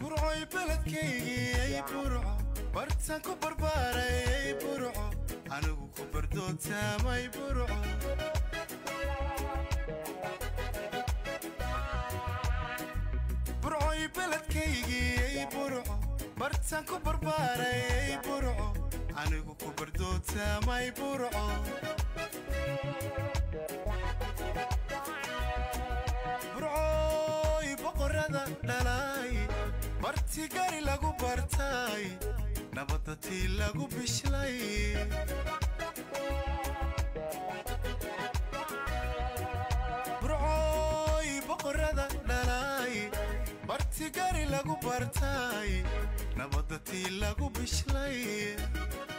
burcoy beledkaygii burco bartaan ku barbaaray burco anigu ku bardootaamay burco burcoy beledkaygii burco bartaan ku barbaaray burco anigu ku bardootaamay burco burcoy boqorada dhalay barti gari lagu bartay nabadda tii lagu bishlay burcoy boqorada dhalay barti gari lagu bartay nabadda tii lagu bishlay